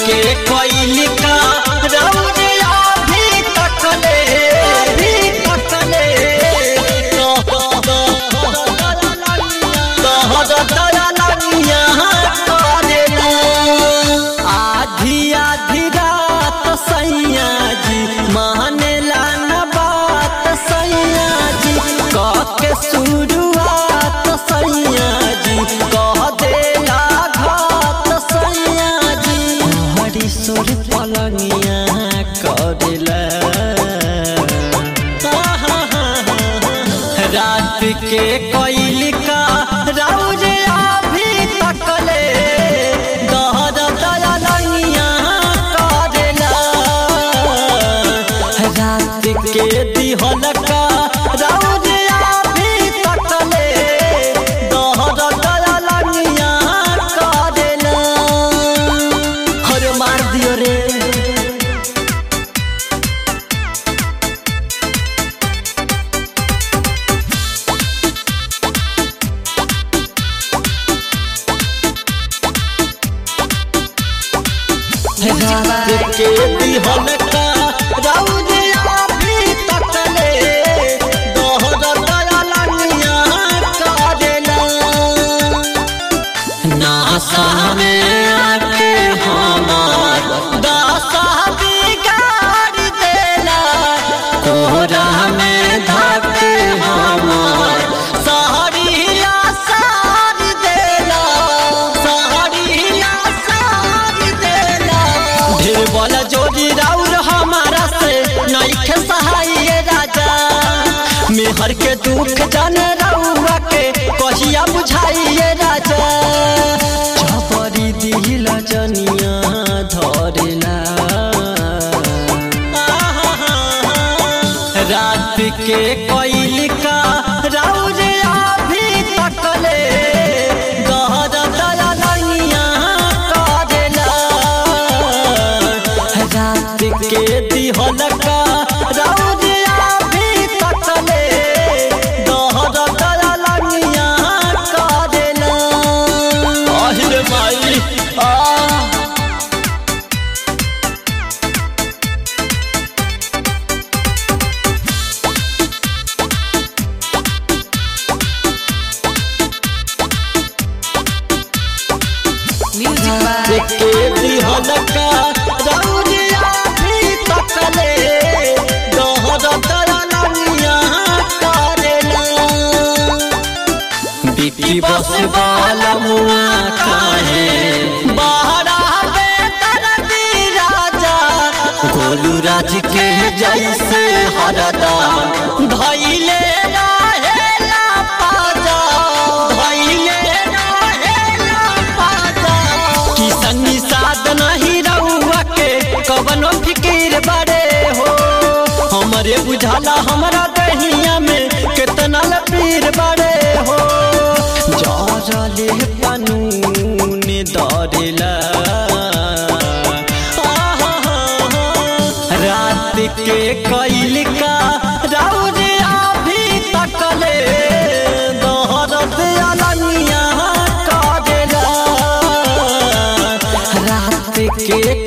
के कोई का रौरिया भी तकले भी तकले कहर दया लगिया करेला आधी आधी रात सैया जी मानेला न बात सैया जी कह के शुरुआत सैया जी कह देला घात सैया जी हरी सुर पलंगिया करेला रात के कोइल का रौजे अभी तकले दहर दया लंगिया करेला रात के दिहल का रौजे अभी तकले दहर दया लंगिया करेला हर मार दियो रे रात के दिहल का रौदिया भी तकले दोहर दया लगिया करेला नासा में आके हमार दासा बिगाड़ देला कोहरा में धके हमार सहरिया सार देला सहरिया सार देला ढेर वाला जोड़ी राउर हमारा से नइखे सहाय राजा मेहर के दुख जाने रउआ के कहिया बुझाइए राजा छपरी दिल जनिया धरेला रात के कोइल का रौरे अभी तकले गहर दया लगिया करेला रात के दिहल का रौरे अभी तकले गहर दया लगिया करेला আহিरे माई आ Music by के दिहल का रौरिया भी तकले दोहर दया लगिया करेला बिकी बस वाला मुआ काहे बाहरा बेतर राजा गोलू राज के जैसे हरदा धैले रहेला पाजा धैले रहेला पाजा किसन निषाद नहीं रहुआ के कवनो फिकीर बड़े हो हमरे बुझाला हमरा दहिया में कितना लपीर बड़े हो जरले कानून दरेला रात के कैल का रौरे अभी तकले दोहर दया लगिया करेला रात के